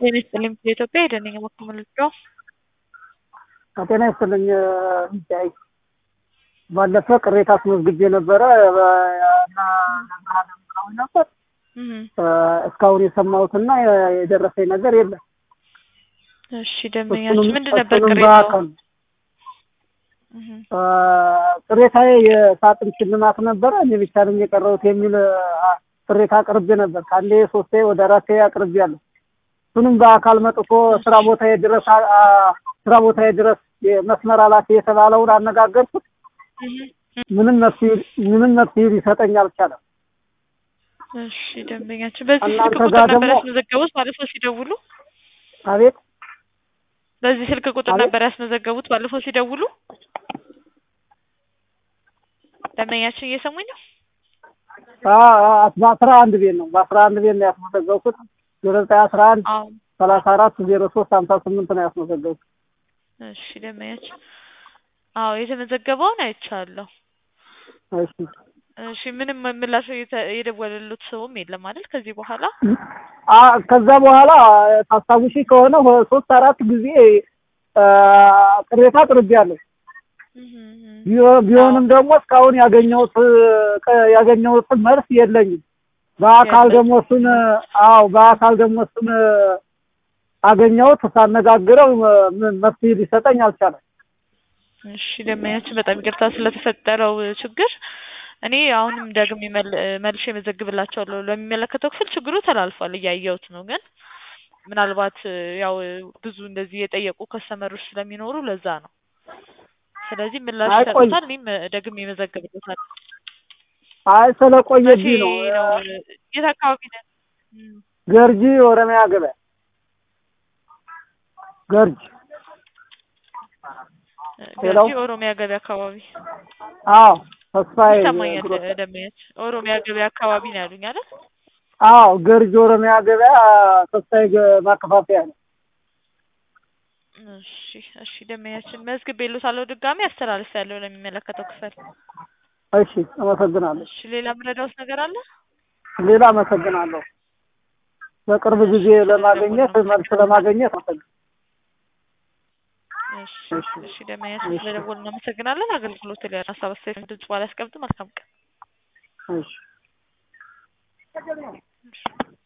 ጤና ይስጥልኝ የኢትዮጵያ የደንኛ መኮምልጫ ጤና ይስጥልኝ ሚታይ ባለፈ ቅሬታ አስመዝግቤ ነበረ እና ነግረሃለሁ ነበር እስካሁን የሰማሁትና የደረሰኝ ነገር የለም። እሺ ደንበኛችን ምንድን ነበር እሱንም ቅሬታው? በአካል ቅሬታዬ የሳጥን ሽልማት ነበረ እኔ ብቻ ነኝ የቀረሁት የሚል አ- ቅሬታ አቅርቤ ነበር። ከአንዴ ሶስቴ ወደ አራቴ አቅርቤያለሁ። እሱንም በአካል መጥቶ ስራ ቦታዬ ድረስ አ- አ- ስራ ቦታዬ ድረስ የመስመር ኃላፊ የተባለውን አነጋገርኩት። ምንም መፍትሄ ምንም መፍትሄ ሊሰጠኝ አልቻለም። እሺ ደንበኛችን በዚህ ስልክ እናንተ ቁጥር ጋር ነበር ደግሞ- ያስመዘገቡት ባለፈው ሲደውሉ? አቤት በዚህ ስልክ ቁጥር አቤት? ነበር ያስመዘገቡት ባለፈው ሲደውሉ? ደንበኛችን እየሰሙኝ ነው? አ- አ- በአስራ አንድ ቤት ነው በአስራ አንድ ቤት ነው ያስመዘገብኩት። ዜሮ ዘጠኝ አስራ አንድ አዎ ሰላሳ አራት ዜሮ ሶስት ሀምሳ ስምንት ነው ያስመዘገብኩት። እሺ ደንበኛችን አዎ የተመዘገበውን አይቻለሁ። እሺ እሺ ምንም ምላሽ የተ- የደወለሉት ሰውም የለም አይደል? ከዚህ በኋላ አ ከዛ በኋላ ታስታውሺ ከሆነ ሆ- ሶስት አራት ጊዜ አ፣ ቅሬታ አቅርቤያለሁ። ቢሆ- ቢሆንም ደግሞ እስካሁን ያገኘሁት ቀ- ያገኘሁት መልስ የለኝም። በአካል የለም። ደግሞ እሱን አዎ በአካል ደግሞ እሱን አገኘሁት ሳነጋግረው ም- መፍትሄ ሊሰጠኝ አልቻለም። እሺ ደንበኛችን በጣም ይቅርታ ስለተፈጠረው ችግር እኔ አሁንም ደግሜ መል- መልሼ መዘግብላቸዋለሁ ለሚመለከተው ክፍል ችግሩ ተላልፏል እያየሁት ነው ግን ምናልባት ያው ብዙ እንደዚህ የጠየቁ ከስተመሮች ስለሚኖሩ ለዛ ነው ስለዚህ ምላሽ አይ ቆይ። ይሰጡታል እኔም ደግሜ መዘግብለታል አይ መቼ ስለቆየብኝ ነው። ነው የት አካባቢ ነን እም፣ ገርጂ ኦሮሚያ ገበያ ገርጂ ሄሎ? ገርጂ ኦሮሚያ ገበያ አካባቢ አዎ ተስፋዬ ይሰማኛል ግሮሰሪ። ደንበኛች ኦሮሚያ ገበያ አካባቢ ነው ያሉኝ አይደል አዎ ገርጂ ኦሮሚያ ገበያ ተስፋዬ ገ- ማከፋፈያ ነው። እሺ እሺ ደንበኛችን መዝግቤልዎታለሁ ድጋሜ አስተላልፌያለሁ ለሚመለከተው ክፍል እሺ አመሰግናለሁ። እሺ ሌላ የምረዳዎት ነገር አለ ሌላ አመሰግናለሁ። በቅርብ ጊዜ ለማግኘት መልስ ለማግኘት አመሰግናለሁ። እሺ እሺ ደንበኛችን ስለደወሉ እናመሰግናለን አገልግሎት ላይ ሀሳብ አስተያየት ድምጽ ባላስቀምጥ መልካም ቀን እሺ